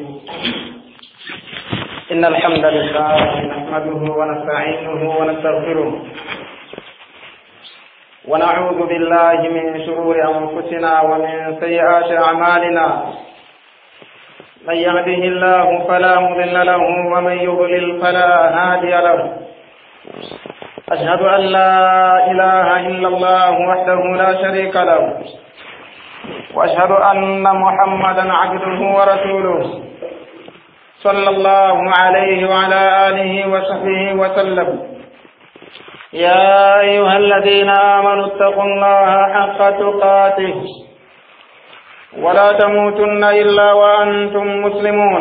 إن الحمد لله نحمده ونستعينه ونستغفره ونعوذ بالله من شرور أنفسنا ومن سيئات أعمالنا من يهده الله فلا مضل له ومن يضلل فلا هادي له أشهد أن لا إله إلا الله وحده لا شريك له وأشهد أن محمدا عبده ورسوله صلى الله عليه وعلى آله وصحبه وسلم يا أيها الذين آمنوا اتقوا الله حق تقاته ولا تموتن إلا وأنتم مسلمون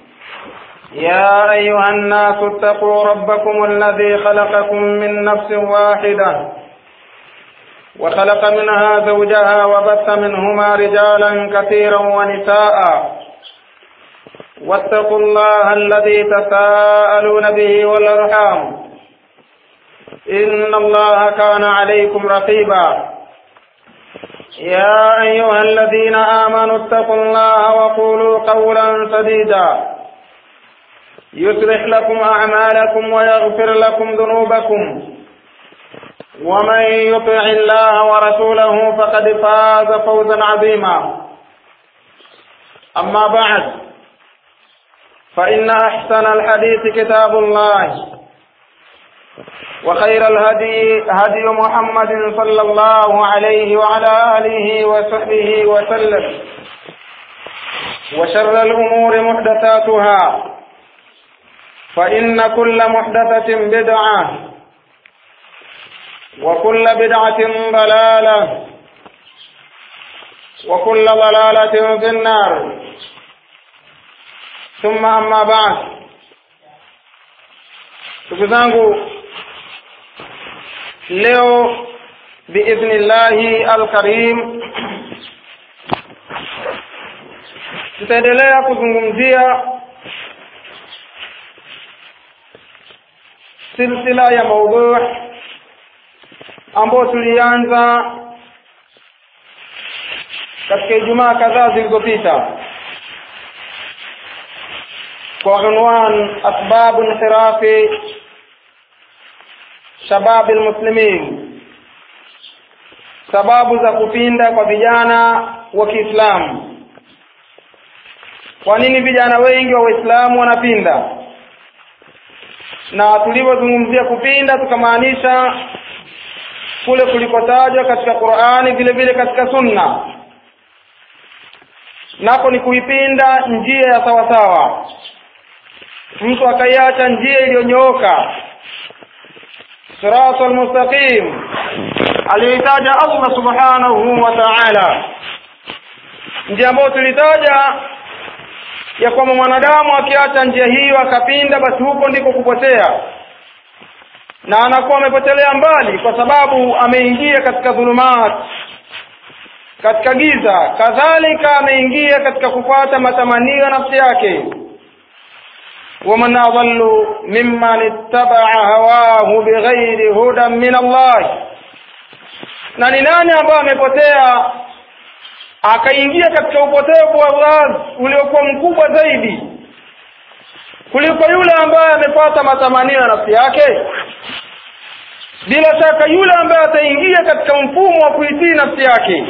يا أيها الناس اتقوا ربكم الذي خلقكم من نفس واحدة وخلق منها زوجها وبث منهما رجالا كثيرا ونساء واتقوا الله الذي تساءلون به والأرحام إن الله كان عليكم رقيبا يا أيها الذين آمنوا اتقوا الله وقولوا قولا سديدا يصلح لكم أعمالكم ويغفر لكم ذنوبكم ومن يطع الله ورسوله فقد فاز فوزا عظيما أما بعد فإن أحسن الحديث كتاب الله وخير الهدي هدي محمد صلى الله عليه وعلى آله وصحبه وسلم وشر الأمور محدثاتها فإن كل محدثة بدعة وكل بدعة ضلالة وكل ضلالة في النار ثم أما بعد ndugu zangu leo biidhnillahi alkarim tutaendelea kuzungumzia silsila ya maudhu ambayo tulianza katika ijumaa kadhaa zilizopita kwa unwan asbabu inhirafi shababi almuslimin sababu za kupinda kwa vijana wa Kiislamu kwa nini vijana wengi wa Waislamu wanapinda na tulivyozungumzia kupinda tukamaanisha kule kulikotajwa katika Qur'ani vile vile katika Sunna nako ni kuipinda njia ya sawasawa mtu akaiacha njia iliyonyooka siratal mustaqim aliyoitaja Allah subhanahu wa ta'ala njia ambayo tulitaja ya kwamba mwanadamu akiacha njia hiyo akapinda basi huko ndiko kupotea na anakuwa amepotelea mbali kwa sababu ameingia katika dhulumat katika giza kadhalika ameingia katika kufuata matamanio ya nafsi yake ومن أضل ممن اتبع هواه بغير هدى من الله na ni nani ambaye amepotea akaingia katika upotevu wa wazi uliokuwa mkubwa zaidi kuliko yule ambaye amefuata matamanio ya nafsi yake bila shaka yule ambaye ataingia katika mfumo wa kuitii nafsi yake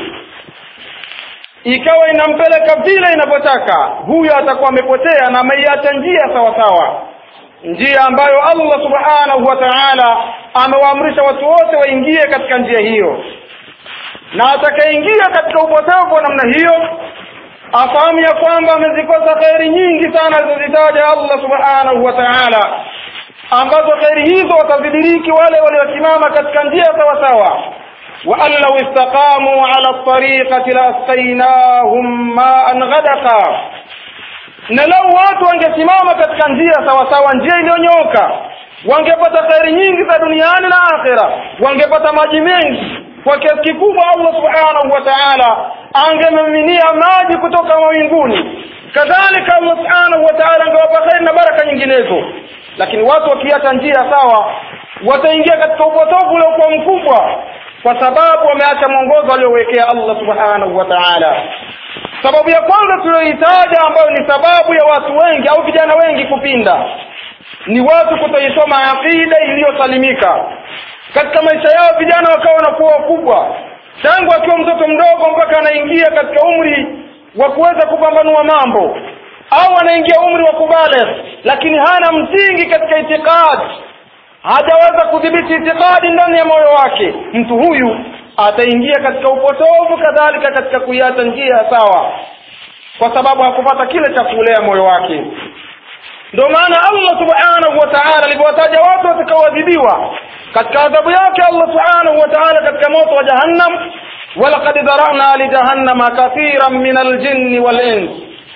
ikawa inampeleka vile inavyotaka huyo atakuwa amepotea na ameiacha njia sawa sawa njia ambayo Allah subhanahu wa ta'ala amewaamrisha watu wote waingie katika njia hiyo na atakayeingia katika upotevu wa namna hiyo afahamu ya kwamba amezikosa kheri nyingi sana alizozitaja Allah subhanahu wa ta'ala ambazo kheri hizo watazidiriki wale waliosimama katika njia sawa sawa وأن لو استقاموا على الطريقة لأسقيناهم ماء غدقا na lau watu wangesimama katika njia sawasawa njia iliyonyoka wangepata kheri nyingi za duniani na akhira wangepata maji mengi kwa kiasi kikubwa allah subhanahu wa taala angemiminia maji kutoka mawinguni kadhalika allah subhanahu wa taala angewapa kheri na baraka nyinginezo lakini watu wakiacha njia sawa wataingia katika upotovu uliokuwa mkubwa kwa sababu wameacha mwongozo aliowekea Allah subhanahu wa ta'ala sababu ya kwanza tuliyoitaja ambayo ni sababu ya watu wengi au vijana wengi kupinda ni watu kutoisoma aqida iliyosalimika katika maisha yao vijana wakawa wanakuwa wakubwa tangu akiwa mtoto mdogo mpaka anaingia katika umri wa kuweza kupambanua mambo au anaingia umri wa kubaligh lakini hana msingi katika itikadi hajaweza kudhibiti itikadi ndani ya moyo wake mtu huyu ataingia katika upotovu kadhalika katika kuiacha njia sawa kwa sababu hakupata kile cha kulea moyo wake ndio maana allah subhanahu wa taala alivyowataja watu watakaoadhibiwa katika adhabu yake allah subhanahu wa taala katika moto wa jahannam walaqad dharana lijahannama kathiran min aljinni walins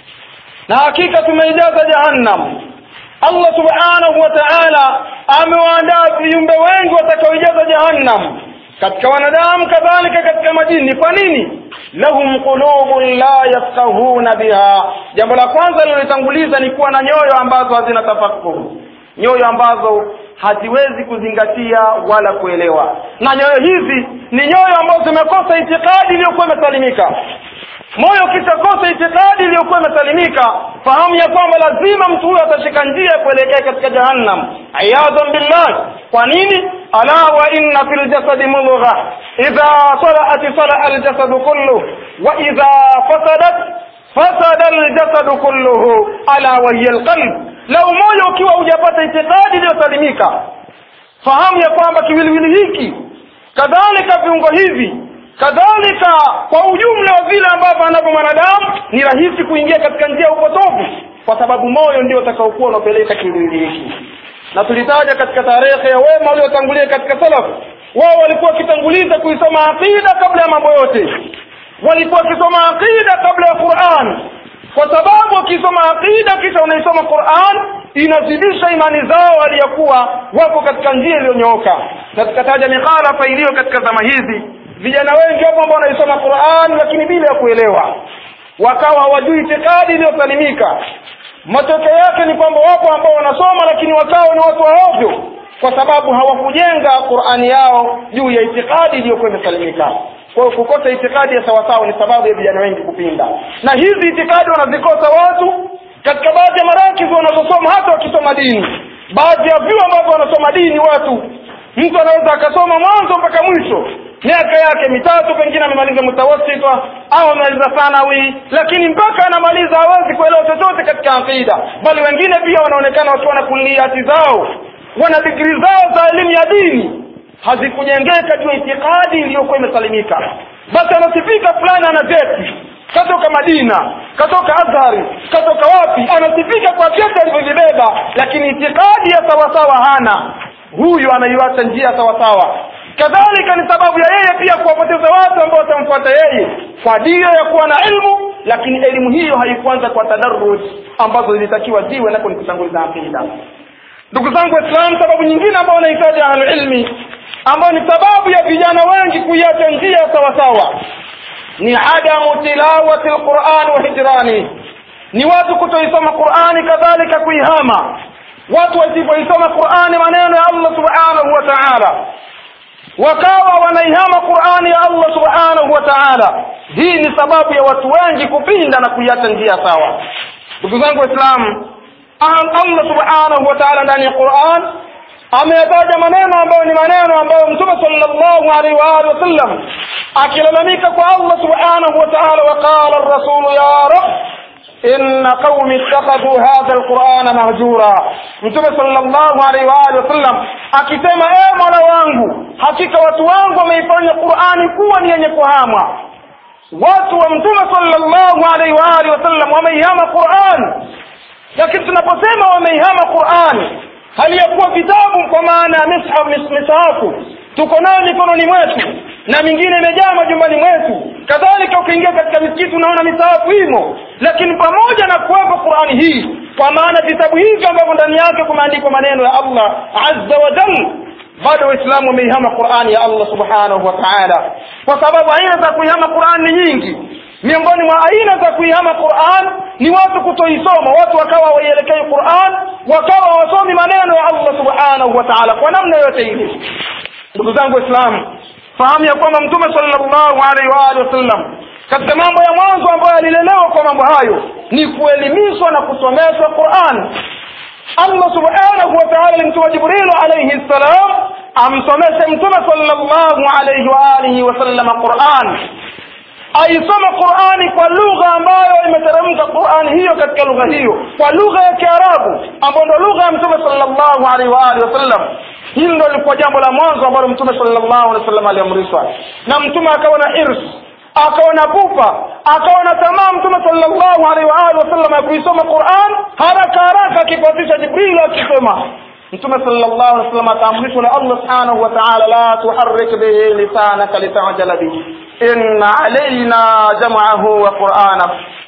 na hakika tumeijaza jahannam allah subhanahu wa taala amewaandaa viumbe wengi watakaoijaza jahannam katika wanadamu kadhalika katika majini kwa nini lahum qulubun la yafqahuna biha jambo la kwanza lilolitanguliza ni kuwa na nyoyo ambazo hazina tafakuru nyoyo ambazo haziwezi kuzingatia wala kuelewa na nyoyo hizi ni nyoyo ambazo zimekosa itikadi iliyokuwa imesalimika moyo ukishakosa itikadi iliyokuwa imesalimika fahamu ya kwamba lazima mtu huyo atashika njia ya kuelekea katika jahannam iyadhan billah kwa nini ala wa inna fil jasadi mudgha idha salaat salaa aljasadu kulluh wa idha fasadat fasada aljasadu kulluhu ala wa hiya alqalb lau moyo ukiwa hujapata itikadi iliyosalimika fahamu ya kwamba kiwiliwili hiki kadhalika viungo hivi kadhalika kwa ujumla wa vile ambavyo anavyo mwanadamu ni rahisi kuingia katika njia ya upotovu kwa sababu moyo ndio utakaokuwa unapeleka kiwiliwili hiki na tulitaja katika tarehe ya wema waliotangulia katika salaf wao walikuwa wakitanguliza kuisoma aqida kabla ya mambo yote walikuwa wakisoma aqida kabla ya quran kwa sababu wakisoma aqida kisha unaisoma quran inazidisha imani zao waliyokuwa wako katika njia iliyonyooka na tukataja mikhalafa iliyo katika zama hizi vijana wengi wapo ambao wanaisoma quran lakini bila ya kuelewa wakawa hawajui itikadi iliyosalimika matokeo yake ni kwamba wapo ambao wanasoma lakini wakawa ni watu waovyo kwa sababu hawakujenga qurani yao juu ya itikadi iliyokuwa imesalimika kwa hiyo kukosa itikadi ya sawasawa ni sababu ya vijana wengi kupinda na hizi itikadi wanazikosa watu katika baadhi ya marakizi wanazosoma hata wakisoma dini baadhi ya vyuo ambavyo wanasoma dini watu mtu anaweza akasoma mwanzo mpaka mwisho miaka yake mitatu pengine amemaliza mutawasita au amemaliza thanawi lakini mpaka anamaliza hawezi kuelewa chochote katika aqida bali wengine pia wanaonekana wakiwa na kuliati zao wana digrii zao za elimu ya dini hazikujengeka juu ya itikadi iliyokuwa imesalimika basi anasifika fulani ana vyeti katoka madina katoka azhari katoka wapi anasifika kwa vyeti alivyovibeba lakini itikadi ya sawasawa hana huyu anaiwacha njia sawasawa kadhalika ni sababu ya yeye pia kuwapoteza watu ambao watamfuata yeye kwa dira ya kuwa na ilmu lakini elimu hiyo haikuanza kwa tadarruj ambazo zilitakiwa ziwe nako ni kutanguliza aqida ndugu zangu waislamu sababu nyingine ambayo wanahitaji ahlulilmi ambayo ni sababu ya vijana wengi kuiacha njia sawasawa ni adamu tilawati lquran wa hijrani ni watu kutoisoma qurani kadhalika kuihama watu wasipoisoma qurani maneno ya allah subhanahu wa taala wakawa wanaihama qurani ya allah subhanahu wa taala hii ni sababu ya watu wengi kupinda na kuiacha njia sawa ndugu zangu waislamu allah subhanahu wa taala ndani ya quran ameyataja maneno ambayo ni maneno ambayo mtume sallallahu alaihi wa alihi wasallam akilalamika kwa allah subhanahu wa taala waqala rasulu ya rab إن قوم اتخذوا هذا القرآن مهجورا mtume sallallahu alaihi wa alihi wasallam akisema ee mola wangu hakika watu wangu wameifanya qurani kuwa ni yenye kuhamwa watu wa mtume sallallahu alaihi wa alihi wasallam wameihama quran lakini tunaposema wameihama qurani hali ya kuwa vitabu kwa maana ya misahafu tuko nayo mikononi mwetu na mingine imejaa majumbani mwetu kadhalika ukiingia katika misikiti unaona misahafu imo lakini pamoja na kuwepo qurani hii kwa maana vitabu hivi ambavyo ndani yake kumeandikwa maneno ya allah azza wa jal bado waislamu wameihama qurani ya allah subhanahu wa taala kwa sababu aina za kuihama qurani ni nyingi miongoni mwa aina za kuihama quran ni watu kutoisoma watu wakawa waielekei quran wakawa wasomi maneno ya allah subhanahu wa taala kwa namna yote ile ndugu zangu waislamu fahamu ya kwamba mtume sallallahu alaihi wa alihi wasallam katika mambo ya mwanzo ambayo yalilelewa kwa mambo hayo ni kuelimishwa na kusomeshwa quran allah subhanahu wa taala alimtuma jibrilu alaihi ssalam amsomeshe mtume sallallahu alaihi wa alihi wasallama quran aisome qurani kwa lugha ambayo imeteremka qurani hiyo katika lugha hiyo kwa lugha ya kiarabu ambayo ndo lugha ya mtume sallallahu alaihi wa alihi wasallam hili ndo lilikuwa jambo la mwanzo ambalo mtume sallallahu alaihi wasallam aliamrishwa na mtume akawa na hirs akawa na pupa akawa na tamaa mtume sallallahu alaihi wa alihi wasallam ya kuisoma quran haraka haraka akifuatisha jibril akisema mtume sallallahu alaihi wasallam ataamrishwa na allah subhanahu wa ta'ala la tuharrik bihi lisanaka litajala bihi inna alaina jam'ahu wa qur'ana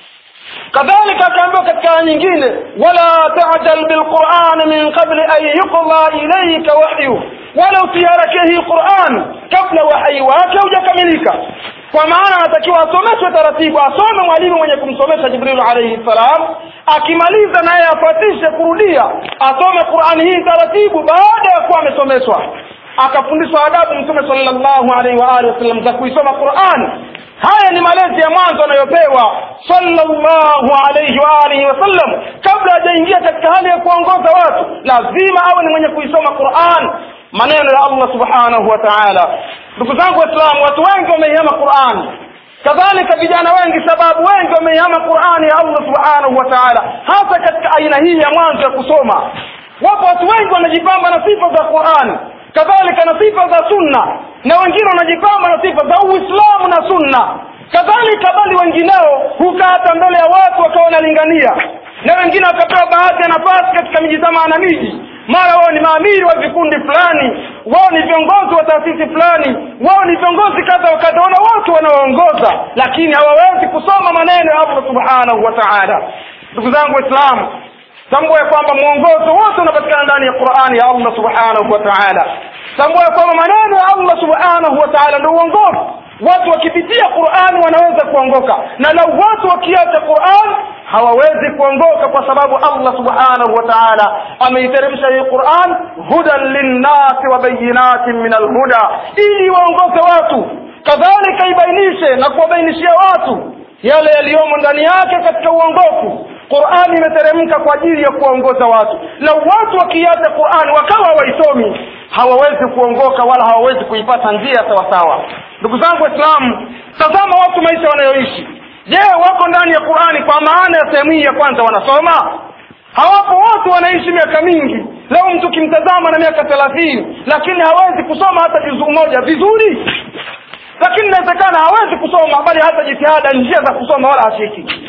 kadhalika akaambiwa katika aya nyingine wala tajal bilquran min qabli an yuqda ilayka wahyu wala usiharakie hii quran kabla wahyi wake hujakamilika kwa maana anatakiwa asomeshwe taratibu asome mwalimu mwenye kumsomesha jibril alayhi salam akimaliza naye afatishe kurudia asome qurani hii taratibu baada ya kuwa amesomeshwa akafundishwa adabu mtume sallallahu alaihi wa alihi wasallam za kuisoma quran haya ni malezi ya mwanzo anayopewa sallallahu alaihi wa alihi wasallam kabla hajaingia katika hali ya kuongoza watu lazima awe ni mwenye kuisoma quran maneno ya allah subhanahu wa taala ndugu zangu waislamu watu wengi wameihama qurani kadhalika vijana wengi sababu wengi wameihama qurani ya allah subhanahu wa taala hasa katika aina hii ya mwanzo ya kusoma wapo watu wengi wanajipamba na sifa za qurani kadhalika na sifa za sunna na wengine wanajipamba na sifa za uislamu na sunna kadhalika bali wengineo hukaa hata mbele ya watu wakawa wanalingania na wengine wakapewa baadhi ya nafasi katika miji zama na miji mara wao ni maamiri wa vikundi fulani wao ni viongozi wa taasisi fulani wao ni viongozi kadha wa kadha wana watu wanaoongoza lakini hawawezi kusoma maneno ya allah subhanahu wa taala ndugu zangu waislamu tambua ya kwamba mwongozo wote unapatikana ndani ya qurani ya allah subhanahu wa taala tambua ya kwamba maneno ya allah subhanahu wa taala ndio uongozi watu wakipitia qurani wanaweza kuongoka na lau watu wakiacha quran hawawezi kuongoka kwa sababu allah subhanahu wa taala ameiteremsha hii quran hudan linnasi wa bayinatin min alhuda ili waongoze watu kadhalika ibainishe na kuwabainishia watu yale yaliyomo ndani yake katika uongofu qurani imeteremka kwa ajili ya kuwaongoza watu na watu wakiacha qurani wakawa hawaisomi hawawezi kuongoka wala hawawezi kuipata njia sawasawa ndugu zangu waislamu tazama watu maisha wanayoishi je wako ndani ya qurani kwa maana ya sehemu hii ya kwanza wanasoma hawapo watu wanaishi miaka mingi leo mtu kimtazama na miaka thelathini lakini hawezi kusoma hata juzuu moja vizuri lakini inawezekana hawezi kusoma bali hata jitihada njia za kusoma wala hashiki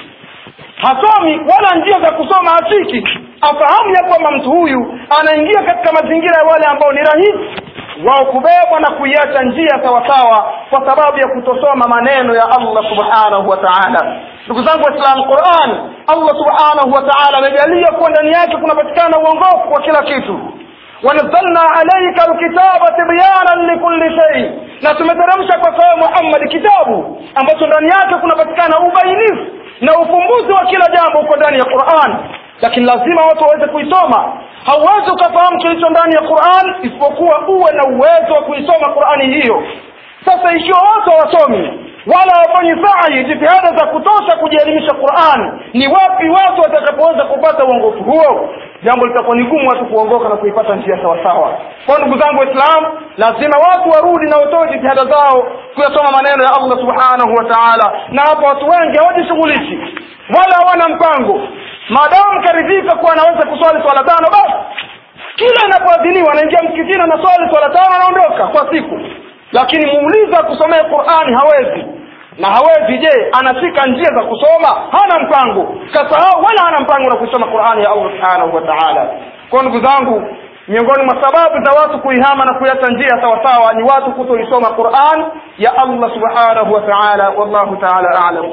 hasomi wala njia za kusoma hashiki afahamu ya kwamba mtu huyu anaingia katika mazingira ya wale ambao ni rahisi wao kubebwa na kuiacha njia sawasawa kwa sababu ya kutosoma maneno ya allah subhanahu wa taala ndugu zangu waislamu quran allah subhanahu wa taala amejalia kuwa ndani yake kunapatikana uongofu kwa kila kitu wanazalna alaika alkitaba tibyanan likulli shay na tumeteremsha kwa sawa muhammad kitabu ambacho ndani yake kunapatikana ubainifu na ufumbuzi wa kila jambo uko ndani ya quran lakini lazima watu waweze kuisoma hauwezi ukafahamu kilicho ndani ya quran isipokuwa uwe na uwezo wa kuisoma qurani hiyo sasa ikiwa watu hawasomi wala hawafanyi sai jitihada za kutosha kujielimisha quran ni wapi watu watakapoweza kupata uongofu huo jambo litakuwa ni gumu watu kuongoka na kuipata njia sawasawa kwa ndugu zangu waislamu lazima watu warudi na watoe jitihada zao kuyasoma maneno ya allah subhanahu wa taala na hapa watu wengi hawajishughulishi wala hawana mpango maadamu karidhika kuwa anaweza kuswali swala tano basi kila inapoadhiniwa anaingia msikitini anaswali swala tano anaondoka kwa siku lakini muuliza kusomea qurani hawezi na hawezi je anashika njia za kusoma hana mpango kasahau wala hana mpango na kusoma qurani ya allah subhanahu wa taala kwa ndugu zangu miongoni mwa sababu za watu kuihama na kuiacha njia sawasawa ni watu kutoisoma quran ya allah subhanahu wa taala wallahu taala alam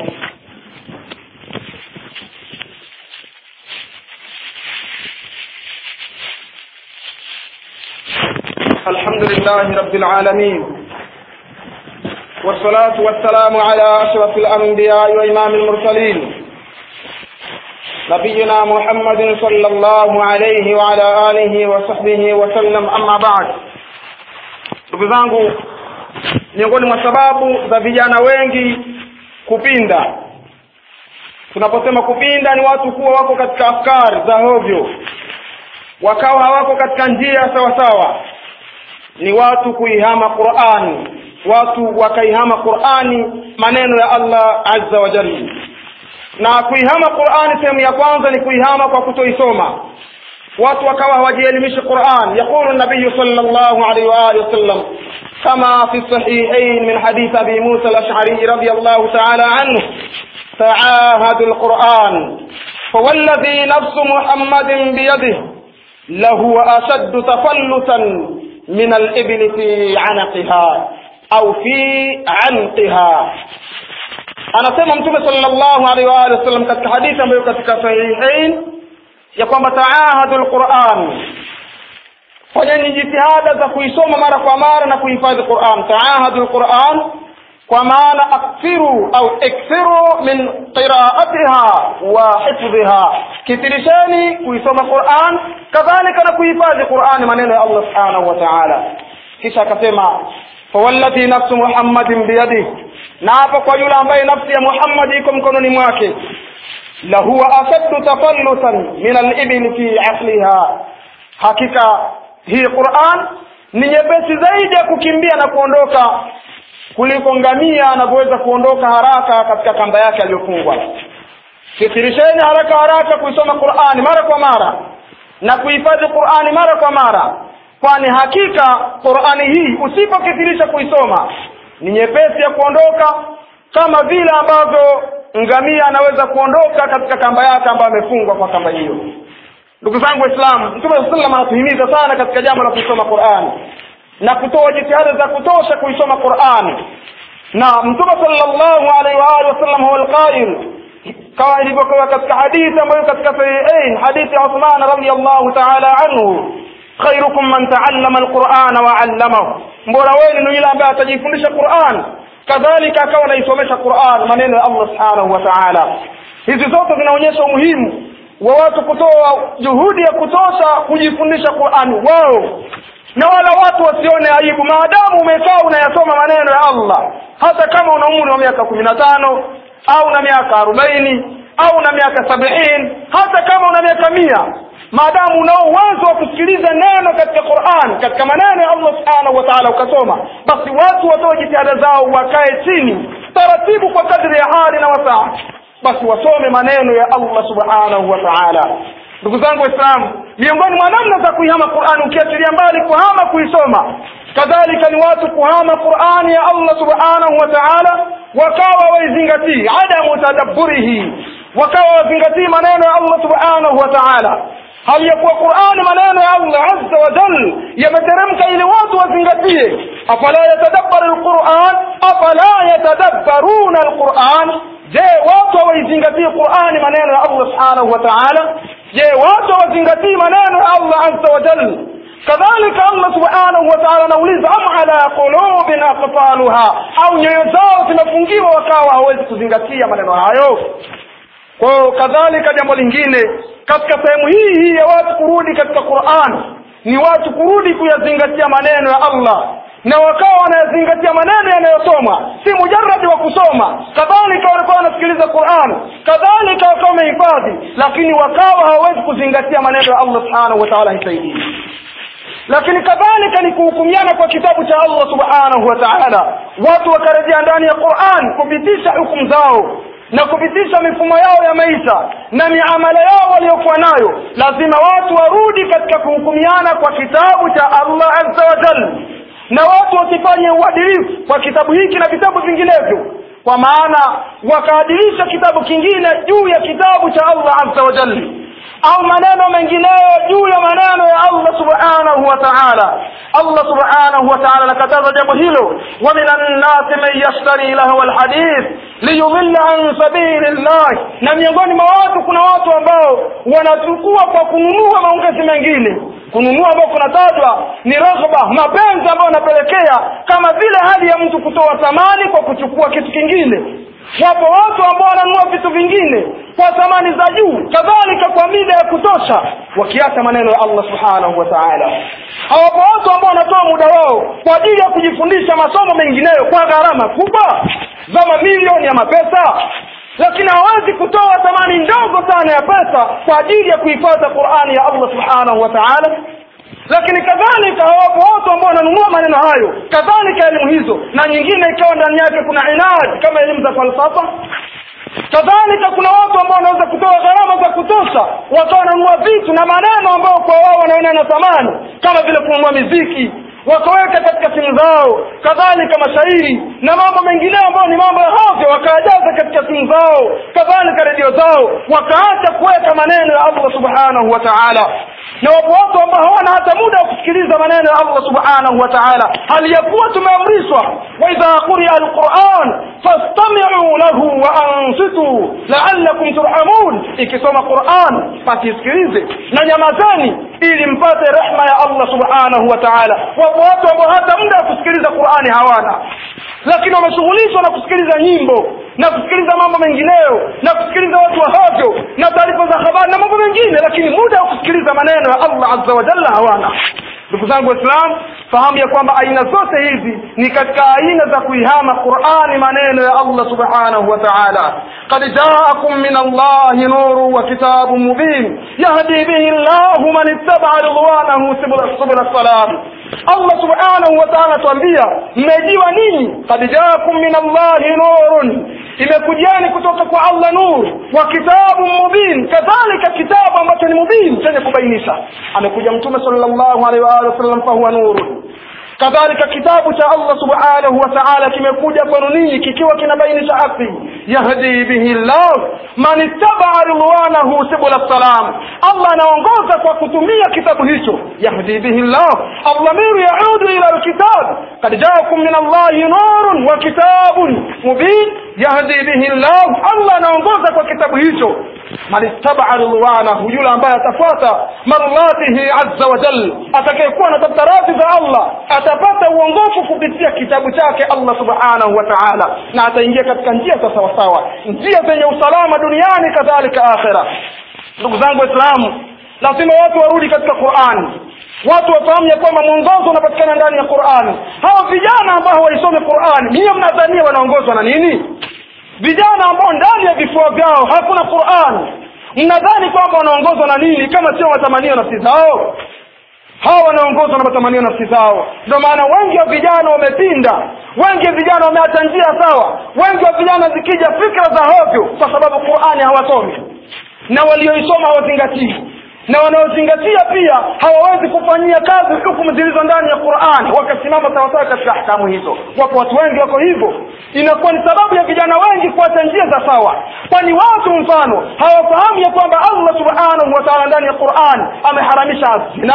الحمد لله رب العالمين والصلاة والسلام على أشرف الأنبياء وإمام المرسلين نبينا محمد صلى الله عليه وعلى آله وصحبه وسلم أما بعد ndugu zangu miongoni mwa sababu za vijana wengi kupinda tunaposema kupinda ni watu kuwa wako katika afkari za hovyo wakawa hawako katika njia sawa sawa ni watu kuihama qurani watu wakaihama qurani maneno ya allah azza wa jalla na kuihama qurani sehemu ya kwanza ni kuihama kwa kutoisoma watu wakawa hawajielimishi quran yaqulu nabiyu sal llahu alaihi waalihi wasallam كما في الصحيحين من حديث أبي موسى الأشعري رضي الله تعالى عنه تعاهدوا القرآن فوالذي نفس محمد بيده لهو أشد تفلتا من الإبل في عنقها أو في عنقها anasema mtume sallallahu alaihi wa alihi wasallam katika hadithi ambayo katika sahihain ya kwamba taahadu lquran fanyeni jitihada za kuisoma mara kwa mara na kuhifadhi quran taahadu lquran kwa maana akthiru au ikthiru min qiraatiha wa hifdhiha kitirisheni kuisoma quran kadhalika na kuhifadhi qurani maneno ya allah subhanahu wa taala kisha akasema fawalladhi nafsu muhammadin biyadihi na hapa kwa yule ambaye nafsi ya muhammadi iko mkononi mwake lahuwa ashaddu tafallutan min alibili fi aqliha hakika hii quran ni nyepesi zaidi ya kukimbia na kuondoka kuliko ngamia anavyoweza kuondoka haraka katika kamba yake aliyofungwa kitirisheni haraka haraka kuisoma qurani mara kwa mara na kuhifadhi qurani mara kwa mara kwani hakika qurani hii usipokithirisha kuisoma ni nyepesi ya kuondoka kama vile ambavyo ngamia anaweza kuondoka katika kamba yake ambayo amefungwa kwa kamba hiyo ndugu zangu waislamu mtume saa salam anatuhimiza sana katika jambo la kuisoma qurani na kutoa jitihada za kutosha kuisoma qurani na mtume sallallahu alaihi wa alihi wasallam huwa alqail kama ilivyokuwa katika hadithi ambayo katika sahihain hadithi ya Uthman radhiyallahu ta'ala anhu khairukum man ta'allama alqur'ana wa 'allamahu mbora wenu ni yule ambaye atajifundisha Qur'an kadhalika akawa anaisomesha Qur'an maneno ya Allah subhanahu wa ta'ala hizi zote zinaonyesha umuhimu wa watu kutoa juhudi ya kutosha kujifundisha Qur'an wao na wala watu wasione aibu maadamu umekaa unayasoma maneno ya Allah hata kama una umri wa miaka kumi na tano au na miaka arobaini au na miaka sabini hata kama una miaka mia maadamu unao uwezo wa kusikiliza neno katika Qur'an katika maneno ya Allah subhanahu wa ta'ala ukasoma basi watu watoe jitihada zao wakae chini taratibu kwa kadri ya hali na wasaa basi wasome maneno ya Allah subhanahu wa ta'ala ndugu zangu waislamu miongoni mwa namna za kuihama Qur'an ukiachilia mbali kuhama kuisoma kadhalika ni watu kuhama Qur'ani ya Allah subhanahu wa ta'ala wakawa waizingatii adamu tadabburihi wakawa wazingatii maneno ya Allah subhanahu wa ta'ala hali ya kuwa Qur'ani maneno ya Allah azza wa jal yameteremka ili watu wazingatie afala yatadabbaru alquran afala yatadabbaruna alquran je watu hawaizingatii Qur'ani maneno ya Allah subhanahu wa ta'ala je watu hawazingatii maneno ya Allah azza wa jal kadhalika Allah subhanahu wa ta'ala anauliza am ala qulubin aqfaluha au nyoyo zao zimefungiwa wakawa hawezi kuzingatia maneno hayo kwa kadhalika jambo lingine katika sehemu hii hii ya watu kurudi katika Qur'an ni watu kurudi kuyazingatia maneno ya Allah na wakawa wanayazingatia maneno yanayosomwa si mujarradi wa kusoma kadhalika walikuwa wanasikiliza Qur'an kadhalika wakawa wamehifadhi lakini wakawa hawawezi kuzingatia maneno ya Allah subhanahu wa ta'ala hisaidii lakini kadhalika ni kuhukumiana kwa kitabu cha Allah subhanahu wa ta'ala watu wakarejea ndani ya Qur'an kupitisha hukumu zao na kupitisha mifumo yao ya maisha na miamala yao waliokuwa nayo lazima watu warudi katika kuhukumiana kwa kitabu cha Allah azza wa jalla na watu wasifanye uadilifu kwa kitabu hiki na vitabu vinginevyo kwa maana wakaadilisha kitabu kingine juu ya kitabu cha Allah azza wa jalla au maneno mengineyo juu ya maneno ya Allah subhanahu wa ta'ala Allah subhanahu wa ta'ala nakataza jambo hilo wa minan nasi man yashtari lahu alhadith liyudilla an sabilillah na miongoni mwa watu kuna watu ambao wanachukua kwa kununua maongezi mengine kununua ambao kunatajwa ni raghba mapenzi ambayo yanapelekea kama vile hali ya mtu kutoa thamani kwa kuchukua kitu kingine wapo watu ambao wananunua vitu vingine kwa thamani za juu kadhalika kwa mida ya kutosha wakiacha maneno ya allah subhanahu wa taala hawapo watu ambao wanatoa muda wao kwa ajili ya kujifundisha masomo mengineyo kwa gharama kubwa za mamilioni ya mapesa lakini hawezi kutoa thamani ndogo sana ya pesa kwa ajili ya kuhifadhi qurani ya allah subhanahu wa taala lakini kadhalika hawapo watu ambao wananunua maneno hayo kadhalika elimu hizo na nyingine ikawa ndani yake kuna inadi kama elimu za falsafa kadhalika kuna watu ambao wanaweza kutoa gharama za kutosha wakawa wananunua vitu na maneno ambayo kwa wao wanaona na thamani kama vile kununua miziki wakaweka katika simu zao kadhalika mashairi na mambo mengineyo ambayo ni mambo ya hovyo wakayajaza katika simu zao kadhalika redio zao wakaacha kuweka maneno ya allah subhanahu wa taala na wapo watu ambao hawana hata muda wa kusikiliza maneno ya allah subhanahu wa taala hali ya kuwa tumeamrishwa waidha quria alquran fastamiu lahu wa ansitu laalakum turhamun ikisoma quran pasisikilize na nyamazeni ili mpate rehma ya allah subhanahu wa taala wapo watu ambao hata muda wa kusikiliza qurani hawana lakini wameshughulishwa na kusikiliza nyimbo na kusikiliza mambo mengineyo na kusikiliza watu wa hovyo na taarifa za habari na mambo mengine lakini muda wa kusikiliza maneno ya allah azza wa jalla hawana ndugu zangu waislamu fahamu ya kwamba aina zote hizi ni katika aina za kuihama qurani maneno ya allah subhanahu wa taala qad jaakum min allahi nuru wa kitabu mubin yahdi bihi llahu man ittabaa ridwanahu subula salam allah subhanahu wa taala atuambia mmejiwa ninyi kad jaakum min allahi nurun imekujiani kutoka kwa allah nur wa kitabu mubin kadhalika kitabu ambacho ni mubin chenye kubainisha amekuja mtume sallallahu alaihi wa alihi wasallam fahuwa nurun kadhalika kitabu cha allah subhanahu wa taala kimekuja kwenu ninyi kikiwa kinabainisha haki yahdi bihi llah man ittabaa ridwanahu subula salam allah anaongoza kwa kutumia kitabu hicho yahdi bihi llah aldhamiru yaudu ila lkitab kad jaakum min allahi nurun wa kitabun mubin yahdi bihi llah allah anaongoza kwa kitabu hicho man ittabaa ridwanahu yule ambaye atafuata marlatihi azza wa jal atakayekuwa anatafuta radhi za allah atapata uongofu kupitia kitabu chake allah subhanahu wa taala na ataingia katika njia za sawasawa njia zenye usalama duniani kadhalika akhira ndugu zangu waislamu lazima watu warudi katika qurani watu wafahamu ya kwamba mwongozo unapatikana ndani ya qurani hawa vijana ambao hawaisomi qurani miye mnadhania wanaongozwa na nini vijana ambao ndani ya vifua vyao hakuna qurani mnadhani kwamba wanaongozwa na nini kama sio matamanio nafsi zao hawa wanaongozwa na matamanio nafsi zao ndio maana wengi wa vijana wamepinda wengi wa vijana wameacha njia sawa wengi wa vijana zikija fikra za hovyo kwa sababu qurani hawasomi na walioisoma hawazingatii na wanaozingatia pia hawawezi kufanyia kazi hukumu zilizo ndani ya qurani wakasimama sawasawa katika ahkamu hizo wapo watu wengi wako hivyo inakuwa ni sababu ya vijana wengi kuacha njia za sawa kwani watu mfano hawafahamu ya kwamba allah subhanahu wa taala ndani ya qurani ameharamisha zina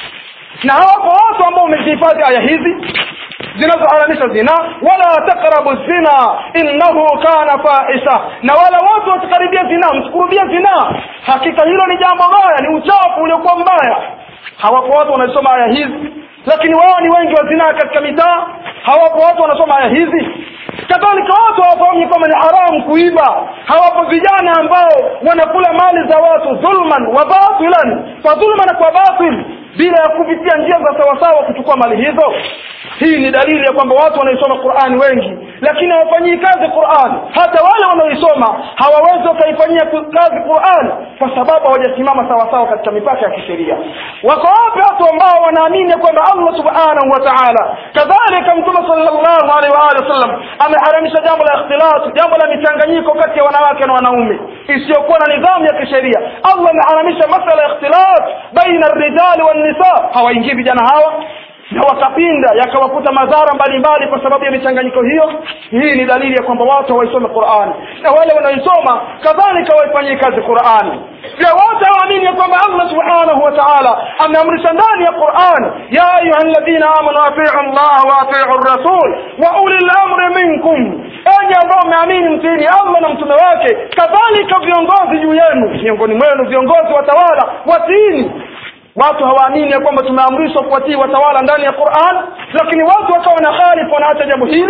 na hawapo watu ambao wamezihifadhi aya hizi zinazoharamisha zina wala taqrabu zina innahu kana fahisha na wala watu wasikaribia zina msikurubia zina hakika hilo ni jambo baya ni uchafu uliokuwa mbaya hawapo watu wanasoma aya hizi lakini wao ni wengi wa zinaa katika mitaa hawapo watu wanasoma aya hizi kadhalika watu hawafahamu kwamba ni haramu kuiba hawapo vijana ambao wanakula mali za watu dhulman wa batilan kwa dhulma na kwa batil bila ya kupitia njia za sawasawa kuchukua mali hizo hii ni dalili ya kwamba watu wanaisoma qurani wengi lakini hawafanyii kazi qurani hata wale wanaoisoma hawawezi wakaifanyia kazi qurani kwa sababu hawajasimama sawasawa katika mipaka ya kisheria wako wapi watu ambao wanaamini kwamba allah subhanahu wa taala kadhalika mtume salllahu alaihi waalihi wasallam ameharamisha jambo la ikhtilatu jambo la michanganyiko kati ya wanawake na wanaume isiyokuwa na nidhamu ya kisheria allah ameharamisha masala ya ikhtilat baina rijali wannisa hawaingii vijana hawa na wakapinda yakawakuta madhara mbalimbali kwa sababu ya michanganyiko hiyo hii ni dalili ya kwamba watu hawaisome qurani na wale wanaoisoma kadhalika waifanyie kazi qurani pia wote hawaamini ya kwamba allah subhanahu wa taala ameamrisha ndani ya qurani ya ayuha ladhina amanu atiu llah wa atiu rasul wa uli lamri minkum enyi ambao mmeamini mtini allah na mtume wake kadhalika viongozi juu yenu miongoni mwenu viongozi watawala watiini watu hawaamini ya kwamba tumeamrishwa kuwatii watawala ndani ya quran lakini watu wakawa na khalifu wanaacha jambo hili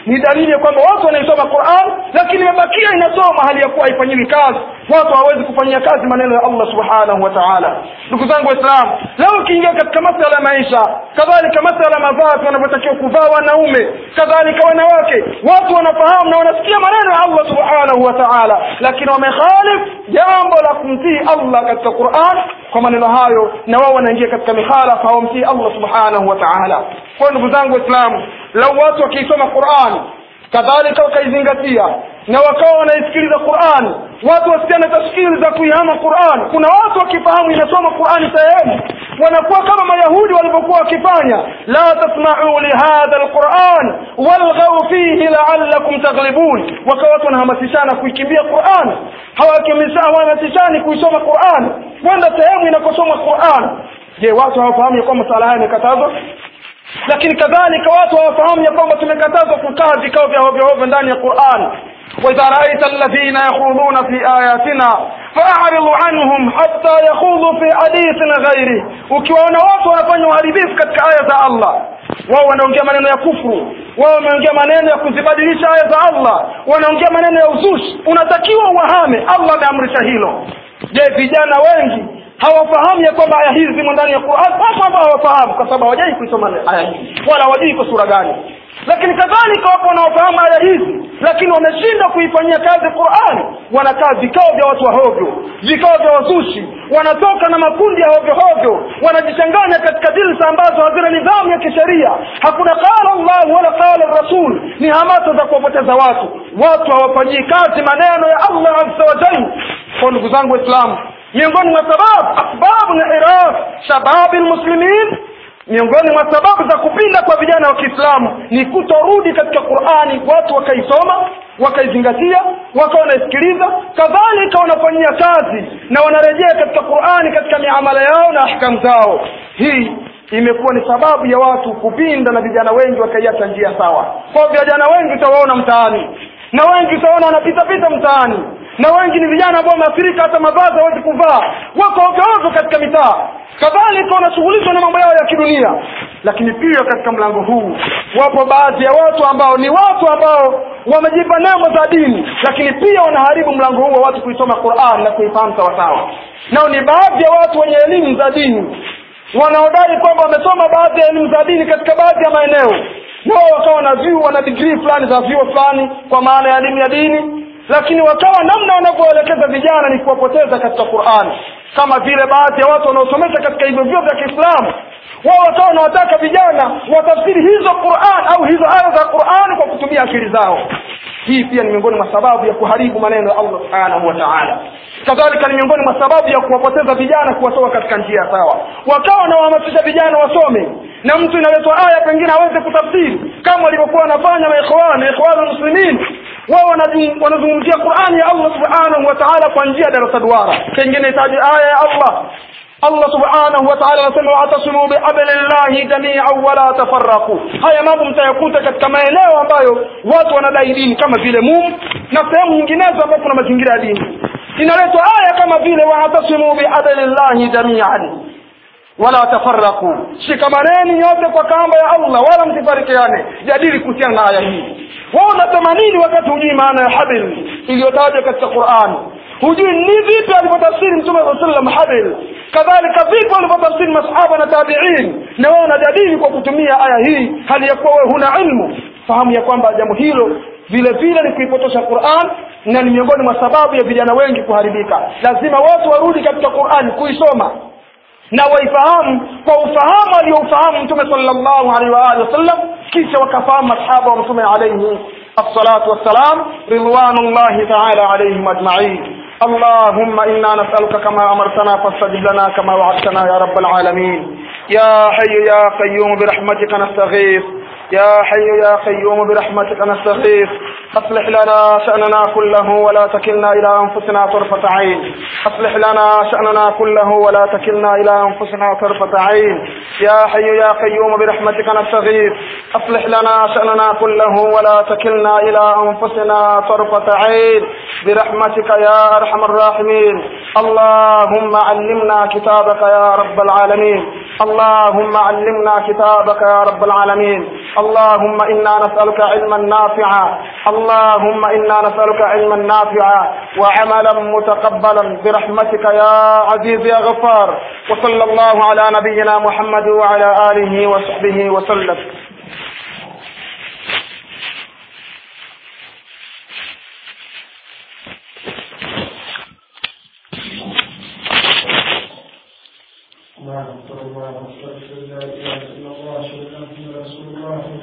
ni dalili ya kwamba watu wanaisoma quran lakini imebakia inasoma hali ya kuwa haifanyiwi kazi watu hawawezi kufanyia kazi maneno ya allah subhanahu wa taala ndugu zangu waislamu leo ukiingia katika masala ya maisha kadhalika masala ya mavazi wanavyotakiwa kuvaa wanaume kadhalika wanawake watu wanafahamu na wanasikia maneno ya allah subhanahu wa taala lakini wamekhalif jambo la kumtii allah katika quran kwa maneno hayo na wao wanaingia katika mikhalafa hawamtii allah subhanahu wa taala kwa ndugu zangu waislamu lau watu wakiisoma qurani kadhalika wakaizingatia na wakawa wanaisikiliza qurani watu wasikiane tashkili za kuihama qurani kuna watu wakifahamu inasoma qurani sehemu wanakuwa kama mayahudi walivyokuwa wakifanya la tasma'u lihadha alquran walghaw fihi la'allakum taghlibun wakawa watu wanahamasishana kuikimbia qurani hawahamasishani kuisoma qurani kwenda sehemu inakosoma qurani je watu hawafahamu ya kwamba sala haya imekatazwa lakini kadhalika watu hawafahamu ya kwamba tumekatazwa kukaa vikao vya hovyo hovyo ndani ya Qur'an وإذا رأيت الذين يخوضون في آياتنا فأعرض عنهم حتى يخوضوا في حديث غيره ukiwaona watu wanafanya uharibifu katika aya za Allah wao wanaongea maneno ya kufuru wao wanaongea maneno ya kuzibadilisha aya za Allah wanaongea maneno ya uzushi unatakiwa uwahame Allah ameamrisha hilo je vijana wengi hawafahamu ya kwamba aya hizi zimo ndani ya Qur'an wapo ambao hawafahamu kwa sababu hawajai kuisoma aya hizi wala hawajui kwa sura gani lakini kadhalika wapo wanaofahamu aya hizi lakini wameshindwa kuifanyia kazi Qur'an wanakaa vikao vya watu wa hovyo vikao vya wazushi wanatoka na makundi ya hovyo hovyo wanajichanganya katika jilsa ambazo hazina nidhamu ya kisheria hakuna qala Allah wala qala Rasul ni hamasa za kuwapoteza watu watu hawafanyii kazi maneno ya Allah azza wa jalla kwa ndugu zangu waislamu miongoni mwa sababu asbabu na iraf shababi almuslimin miongoni mwa sababu za kupinda kwa vijana wa Kiislamu ni kutorudi katika Qur'ani watu wakaisoma wakaizingatia wakawa wanaisikiliza kadhalika wanafanyia kazi na wanarejea katika Qur'ani katika miamala yao na ahkamu zao hii imekuwa ni sababu ya watu kupinda na vijana wengi wakaiacha njia sawa kwa vijana wengi utawaona mtaani na wengi utaona wanapita pita mtaani na wengi ni vijana ambao wameathirika hata mavazi hawezi kuvaa wako ovyo ovyo katika mitaa kadhalika wanashughulishwa na mambo yao ya kidunia lakini pia katika mlango huu wapo baadhi ya watu ambao ni watu ambao wamejipa nembo za dini lakini pia wanaharibu mlango huu wa watu kuisoma Qur'an na kuifahamu sawasawa nao ni baadhi ya watu wenye elimu za dini wanaodai kwamba wamesoma baadhi ya elimu za dini katika baadhi ya maeneo nao wakawa na vyuo wana degree fulani za vyuo fulani kwa maana ya elimu ya dini lakini wakawa namna wanavyoelekeza vijana ni kuwapoteza katika Qur'an kama vile baadhi ya watu wanaosomesha katika hivyo vyuo vya Kiislamu wao wakawa wanawataka vijana watafsiri hizo Qur'an au hizo aya za Qur'an kwa kutumia akili zao hii pia ni miongoni mwa sababu ya kuharibu maneno ya Allah subhanahu wa ta'ala kadhalika ni miongoni mwa sababu ya kuwapoteza vijana kuwatoa katika njia sawa wakawa wanawahamasisha vijana wasome na mtu inaletwa aya pengine aweze kutafsiri kama walivyokuwa wanafanya maikhwan ikhwan muslimin wao wanazungumzia Qur'ani ya Allah subhanahu wa ta'ala kwa njia ya darasa duara pengine itaji aya ya Allah Allah subhanahu wa ta'ala anasema wa'tasimu bihablillahi jami'an wa la tafarraqu haya mambo mtayakuta katika maeneo ambayo watu wanadai dini kama vile mum na sehemu nyinginezo ambapo kuna mazingira ya dini inaletwa aya kama vile wa'tasimu bihablillahi jami'an wala tafarraqu shikamaneni nyote kwa kamba ya Allah wala msifarikiane jadili kuhusiana na aya hii wao unasema nini wakati hujui maana ya habl iliyotajwa katika Qur'an hujui ni vipi alivyotafsiri mtume sallallahu alaihi wasallam habl kadhalika vipi walivyotafsiri masahaba na tabi'in na wao wanajadili kwa kutumia aya hii hali ya kuwa wewe huna ilmu fahamu ya kwamba jambo hilo vile vile ni kuipotosha Qur'an na ni miongoni mwa sababu ya vijana wengi kuharibika lazima watu warudi katika Qur'an kuisoma na waifahamu kwa ufahamu aliyoufahamu mtume sallallahu alaihi wa alihi wasallam kisha wakafahamu masahaba wa mtume alayhi الصلاة والسلام رضوان الله تعالى عليهم أجمعين اللهم إنا نسألك كما أمرتنا فاستجب لنا كما وعدتنا يا رب العالمين يا حي يا قيوم برحمتك نستغيث يا حي يا قيوم برحمتك نستغيث أصلح لنا شأننا كله ولا تكلنا إلى أنفسنا طرفة عين أصلح لنا شأننا كله ولا تكلنا إلى أنفسنا طرفة عين يا حي يا قيوم برحمتك نستغيث أصلح لنا شأننا كله ولا تكلنا إلى أنفسنا طرفة عين برحمتك يا أرحم الراحمين اللهم علمنا كتابك يا رب العالمين اللهم علمنا كتابك يا رب العالمين اللهم إنا نسألك علما نافعا اللهم إنا نسألك علما نافعا وعملا متقبلا برحمتك يا عزيز يا غفار وصلى الله على نبينا محمد وعلى آله وصحبه وسلم الله أكبر الله أكبر لا إله إلا الله أشهد أن محمدا رسول الله